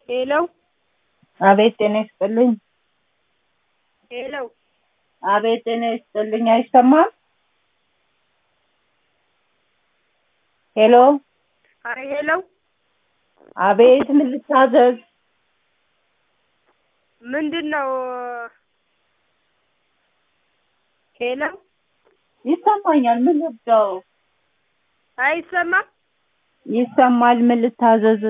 ሄሎ አቤት ጤና ይስጥልኝ። ሄሎ አቤት ጤና ይስጥልኝ። አይሰማም? ሄሎ አረ ሄሎ አቤት ምን ልታዘዝ? ምንድን ነው? ሄሎ ይሰማኛል። ምን ልብዳው? አይሰማም? ይሰማል። ምን ልታዘዝ?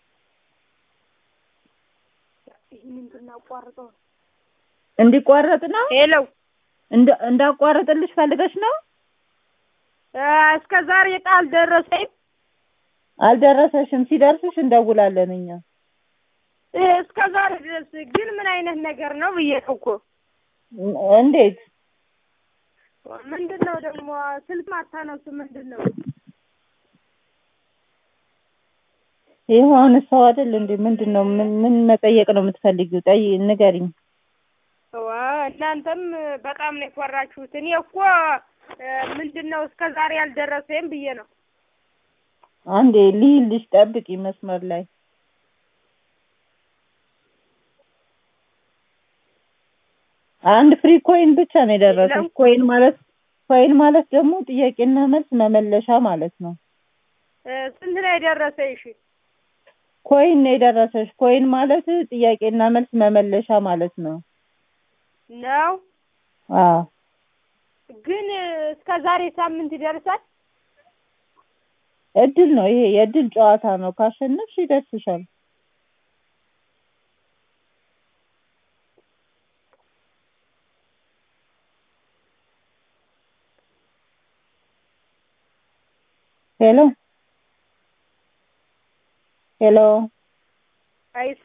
ይህንን ብናቋርጠው እንዲቋረጥ ነው? ሄሎ እንደ እንዳቋረጥልሽ ፈልገሽ ነው? እስከ ዛሬ ቃል ደረሰኝ። አልደረሰሽም። ሲደርስሽ እንደውላለን እኛ። እስከ ዛሬ ድረስ ግን ምን አይነት ነገር ነው ብዬ ነው እኮ። እንዴት? ምንድን ነው ደግሞ ስልክ ማታነሱ ምንድን ነው? ይኸው አሁን ሰው አይደል እንዴ? ምንድን ነው? ምን ምን መጠየቅ ነው የምትፈልጊው? ጠይ ንገሪኝ። ዋ እናንተም በጣም ነው የኮራችሁት። እኔ እኮ ምንድን ነው እስከ ዛሬ ያልደረሰኝ ብዬ ነው። አንዴ ልይልሽ፣ ጠብቂ መስመር ላይ አንድ ፍሪ ኮይን ብቻ ነው የደረሰሽ። ኮይን ማለት ኮይን ማለት ደግሞ ጥያቄና መልስ መመለሻ ማለት ነው። ስንት ነው የደረሰኝ? እሺ ኮይን ነው የደረሰሽ። ኮይን ማለት ጥያቄና መልስ መመለሻ ማለት ነው። ነው አዎ ግን እስከ ዛሬ ሳምንት ይደርሳል። እድል ነው ይሄ፣ የእድል ጨዋታ ነው። ካሸነፍሽ ይደርስሻል። ሄሎ ሄሎ አይስ